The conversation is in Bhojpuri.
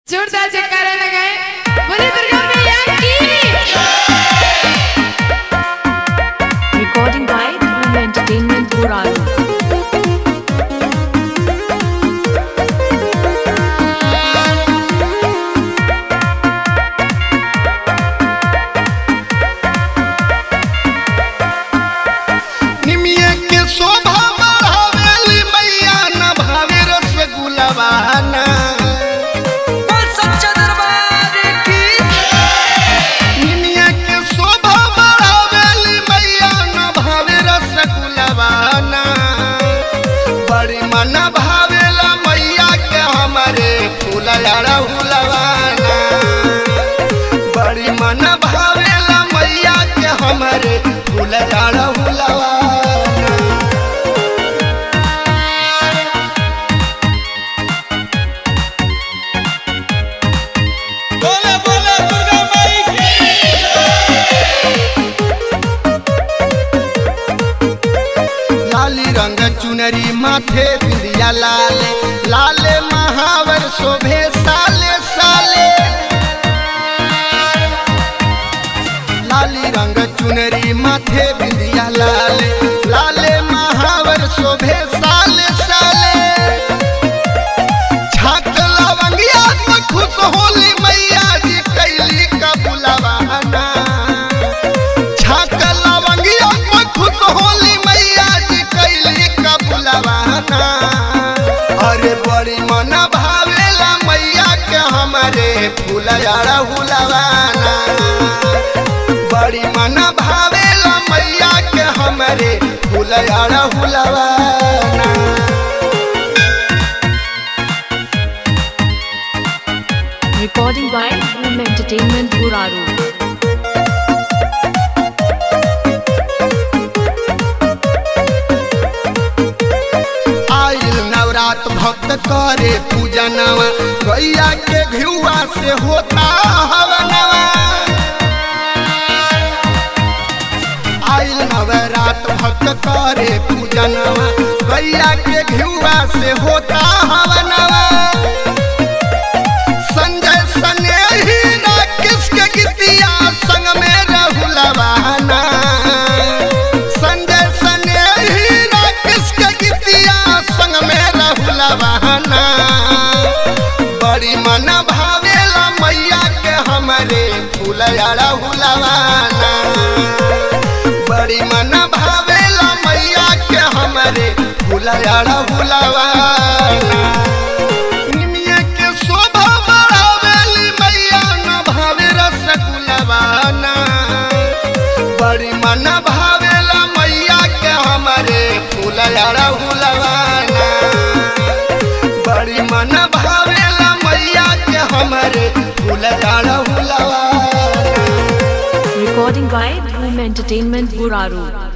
जोरदार जयकारा लगाए बोले दुर्गा मैया की Recording by Boom Entertainment Buraro. निमिये के शोभा बढ़ावेली मैया न भावे रसगुलवाना बोल सच्चा दरबार की निमिये के शोभा बढ़ावेली मैया न भावे रसगुलवाना बड़ी मन भावेला मैया के हमारे फूलयारा हुलवाना बड़ी मन भावेला मैया के हमारे फूलयारा हुलवाना बोले बोले दुर्गा माई की लाली रंग चुनरी माथे बिंदिया लाले लाले महावर शोभे साले साले लाली रंग चुनरी माथे बिंदिया लाले लाले महावर शोभे साले साले छाक लवंगिया तो खुश होली मैया जी कैली का बुलावाना छाक लवंगिया को खुश होली मैया जी कैली का बुलावाना अरे बड़ी मन भावेला मैया के हमारे फूलयारा हुलवाना बड़ी मन भावेला मैया के हमारे फूलयारा हुलवाना Recording by Boom Entertainment Buraro. आइल नवरात भक्त करे पूजा नवा गैया के घिउआ से होता हवनवा आइल नवरात भक्त करे पूजा नवा गैया के घिउआ से होता हवनवा संजय सनेही राकेश के गीतिया संग में रहुलवाना संजय सनेही राकेश के गीतिया संग में रहुलवाना बड़ी मन भावेला मैया के हमारे फूलयारा हुलवाना बड़ी मन भावेला मैया के हमारे फूलयारा हुलवाना निमिये के शोभा बढ़ावेली मैया न भावे रसगुलवाना बड़ी मन भावेला मैया के हमारे फूलयारा हुलवाना बड़ी मन भावेला मैया के हमारे फूलयारा हुलवाना Recording by Boom Entertainment Buraro.